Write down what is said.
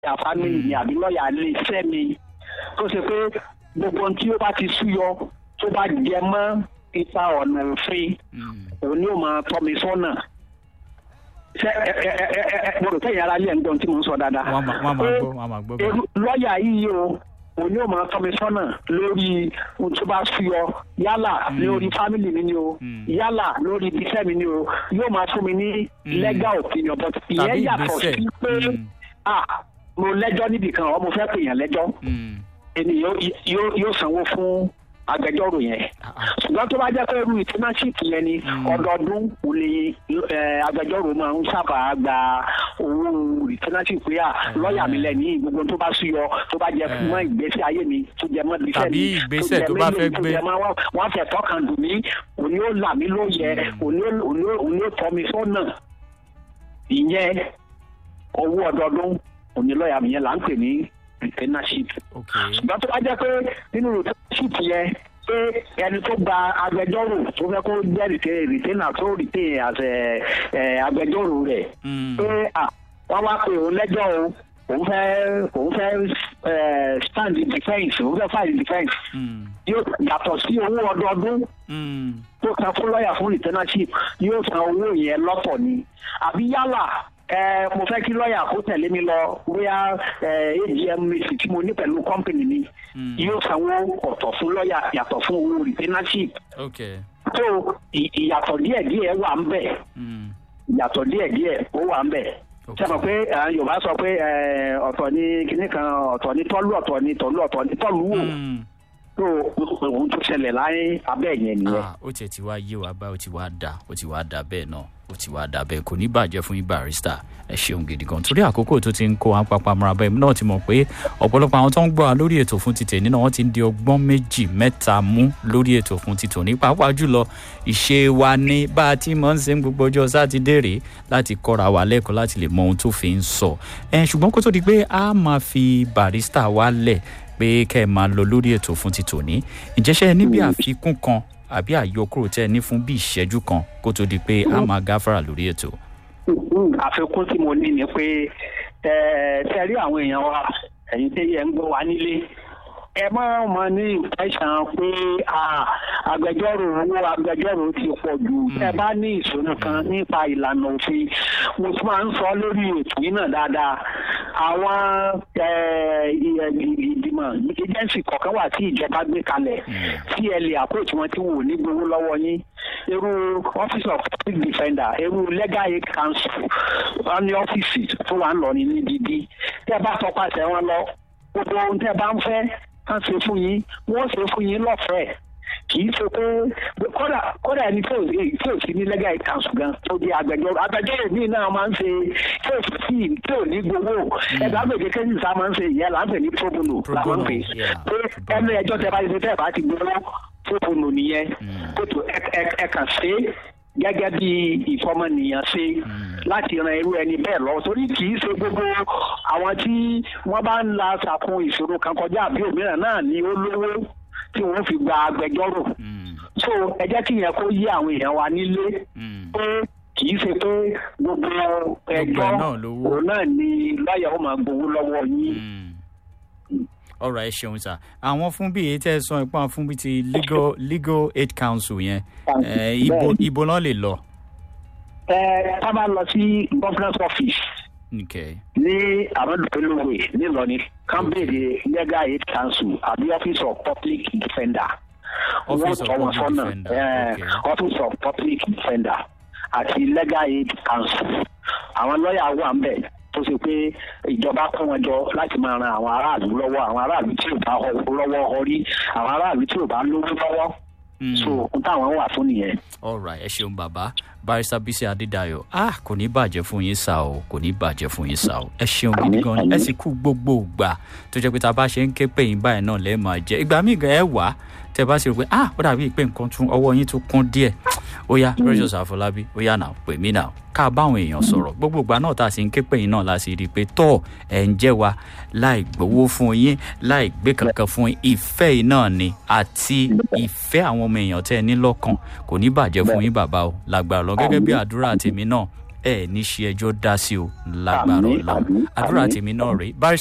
lọ́ọ̀yà family mi àbí lọ́ọ̀yà ilé iṣẹ́ mi tó ṣe pé gbogbo ohun tí ó bá ti súyọ tó bá jẹ mọ́ ipa ọ̀nà òfin Mm. òun ni ó máa tọ́ mi sọ́nà ṣe ẹ ẹ ẹ ẹ ẹ mo rò pé ìyára ilé ẹ̀ ń gbọ́n tí mo ń sọ dáadáa. wọ́n á máa wọ́n á máa Pé gbọ́ wọ́n á máa gbọ́ bẹ́ẹ̀. irú lọ́ọ̀yà yìí o òun ni ó máa tọ́ mi sọ́nà lórí ohun tó bá súyọ yálà lórí fámìlì mi ni o Mm. yálà lórí ibiṣẹ́ mi ni o yóò máa fún mi ní Mm. legal opinion but ìyẹn Tàbí yàtọ̀ ìgbésẹ̀. sí pé Mm. ah mo lẹ́jọ́ níbì kan ọ mo fẹ́ pè yàn lẹ́jọ́ Mm. ènìyàn yóò yóò sanwó fún agbẹjọ́rò yẹn Ah, ah. ṣùgbọ́n tó bá jẹ́ pé irú ìtúnáṣìp yẹn ni Mm. ọdọọdún kò lè ẹ, agbẹjọ́rò máa ń sábà gba owó ìtúnáṣìp pé à lọ́ọ̀yà mi lẹ́ni gbogbo tó bá súyọ tó bá jẹ Eh. mọ́ ìgbésí ayé mi tó jẹ mọ́ ìgbésẹ̀ Tàbí mi ìgbésẹ̀ jẹ tó bá mélòó, fẹ́ tó gbé. jẹ mọ́ wọ́n- wọ́n fẹ́ tọ́kàn dùn mí òní ó là mí lóye òní ó- òní ó- òní ó tọ́ mi sọ́nà ìyẹn owó ọdọọdún òní lọ́ọ̀yà mi yẹn là ń pè ní retainership ok ṣùgbọ́n tó bá jẹ́ pé nínú retainership yẹn pé ẹni tó gba agbẹjọ́rò tó fẹ́ kó jẹ́ rìtẹ́- retainer tó retain as ẹ, ẹ, agbẹjọ́rò rẹ̀ Mm. pé à wọ́n wá pé òun lẹ́jọ́ o òun fẹ́ òun fẹ́ ẹ, stand in defence òun fẹ́ file in defence Mm. yóò yàtọ̀ sí owó ọdọọdún Mm. tó san fún lọ́ọ̀yà fún retainership yóò san owó yẹn lọ́tọ̀ ni àbí yálà ẹ mo fẹ́ kí lọ́ọ̀yà kó tẹ̀lé mi lọ bóyá ẹ agm meeting tí mo ní pẹ̀lú company mi Mm. yóò sanwó ọ̀tọ̀ fún lọ́ọ̀yà yàtọ̀ fún owó retainership ok tó ì- ìyàtọ̀ díẹ̀díẹ̀ wà ń bẹ̀ Mm. ìyàtọ̀ díẹ̀díẹ̀ ó wà ń bẹ̀ Ok. sẹ́mi pé ẹ, yorùbá sọ pé ẹ, ọ̀tọ̀ ni kinní kan ọ̀tọ̀ ni tọ́lú ọ̀tọ̀ ni tọ́lú ọ̀tọ̀ ni tọ́lú wò Mm. tó ohun tó ṣẹlẹ̀ láyé abẹ́ yẹn nìyẹn. ah ó tiẹ̀ ti wá yé wa báyìí ó ti wá dà ó ti wá dà bẹ́ẹ̀ náà ó ti wá dà bẹ́ẹ̀ kò ní bàjẹ́ fún yín barista ẹ ṣeun gidi gan torí àkókò tó ti ń kó wọn papá mọ́ra bẹ́ẹ̀ náà ti mọ̀ pé ọ̀pọ̀lọpọ̀ àwọn tó ń gbọ́ wa lórí ètò fún ti tèmi náà wọ́n ti ń di ọgbọ́n méjì mẹ́ta mú lórí ètò fún ti tòní pàápàá jùlọ ìṣe wa ní bá a ti máa ń ṣe ń gbogbo ọjọ́ sátidé rèé láti kọ́ra wa lẹ́kọ̀ọ́ láti lè mọ ohun tó fi ń sọ ẹ ṣùgbọ́n kó tó di pé a máa fi barista wa lẹ̀ pé kẹ́ ẹ máa lọ lórí ètò fún ti tòní ìjẹ́sẹ́ ẹ ní bí àfikún kan àbí àyọkúrò tẹ́ ẹ ní fún bí ìṣẹ́jú kan kó tó di pé a máa gáfárà lórí ètò. àfikún tí mo ní ni pé ẹ ṣe rí àwọn èèyàn wa ẹ̀yin tí ẹ ń gbọ́ wa nílé ẹ má mọ ní ìfẹsàn pé ah, agbẹjọ́rò owó agbẹjọ́rò ti pọ̀ jù ẹ bá ní ìṣòro kan nípa ìlànà òfin mo tún máa ń sọ lórí ètò yìí náà dáadáa àwọn ẹ, ì- ì- ìgbìmọ̀ agency kọ̀ọ̀kan wà tí ìjọba gbé kalẹ̀ tí ẹ lè àpòtí wọn tí wọn ò ní gbowó lọ́wọ́ yín irú office of public defender irú legal aid council wọn ní ọ́fíìsì tó wà ń lọ ní nídìí tẹ́ bá tọpasẹ̀ wọn lọ gbogbo ohun tẹ́ bá ń fẹ́ kán ṣe fún yín wọ́n ṣe fún yín lọ́fẹ̀ẹ́ kì í ṣe pé kódà kódà ẹni tí ò sí tí ò sí ní legal aid council gan tó di agbẹjọ́rò agbẹjọ́rò míì náà máa ń ṣe tí ò sí sí tí ò ní gbowó ẹgbẹ́ àgbègbè kéjì sá máa ń ṣe ìyẹn là ń pè ní pro bono là máa ń pè Pro bono, yeah. pé ẹnu ẹjọ́ tẹ́ bá ti ṣe tẹ́ bá ti gbowó pro bono nìyẹn Mm. kótó ẹ kàn ṣe é gẹ́gẹ́ bí ìfọmọnìyàn ṣe láti ran irú ẹni bẹ́ẹ̀ lọ torí kì í ṣe gbogbo àwọn tí wọ́n bá ń la ṣàkun ìṣòro kan kọjá àbí òmíràn náà ni ó lówó tí wọ́n fi gba agbẹjọ́rò Mm. so ẹ jẹ́ kí yẹn kó yí àwọn èèyàn wa nílé Mm. pé kì í ṣe pé gbogbo ẹjọ́ ẹ̀ náà lówó. òun náà ni lọ́ọ̀yà ó máa gbowó lọ́wọ́ yín. Mm. ọ̀rọ̀ ẹ ṣeun sà àwọn fún bí èyí tẹ́ ẹ sọ ipá fún bí ti legal legal aid council yẹn ẹ, ibo Bẹ́ẹ̀ni. ibo náà lè lọ. ẹ ká bá lọ sí governance office Okay. ní àmọ́dúpẹ́lówè nílọrin kan béèrè legal aid council àbí office of public defender Office of Wọ́n tọ́ wọn Public sọ́nà, Defender, eh, okay. office of public defender àti legal aid council àwọn lọ́ọ̀yà wà ń bẹ̀ tó ṣe pé ìjọba kó wọn jọ láti máa ran àwọn aráàlú lọ́wọ́ àwọn aráàlú tí ò bá họ- lọ́wọ́ ọrí àwọn aráàlú tí ò bá lówó lọ́wọ́ Mm. so ohun táwọn wà fún nìyẹn. alright ẹ ṣeun bàbá barista bisi adédayọ ah kò ní bàjẹ́ fún yín sá o kò ní bàjẹ́ fún yín sá o ẹ ṣeun gidi Àmín, gan ni ẹ àmín. sì kú gbogbo ìgbà tó jẹ́ pé tá a bá ṣe ń ké pé yín báyìí náà lẹ́ẹ̀ máa jẹ́ ìgbà míì gan ẹ wá tẹ bá sì rò pé ah ó dàbí pé nǹkan tún ọwọ́ yín tún kún díẹ̀ ó yá precious àfọlábí ó yá náà pè mí náà ká báwọn èèyàn sọ̀rọ̀ gbogbo ìgbà náà tá a sì ń ké pé yín náà la sì rí i pé tọ́ ẹ̀ ń jẹ́ wa láì gbowó fún yín láì gbé kankan fún yín ìfẹ́ yìí náà ni àti ìfẹ́ àwọn ọmọ èèyàn tẹ́ ẹ ní lọ́kàn kò ní bàjẹ́ fún yín bàbá o lágbára lọ gẹ́gẹ́ bí àdúrà tèmi náà ẹ ní ṣe ẹjọ́ dá sí o lágbára Àmín, ọlọ́run àmín, àdúrà àmín. tèmi náà rèé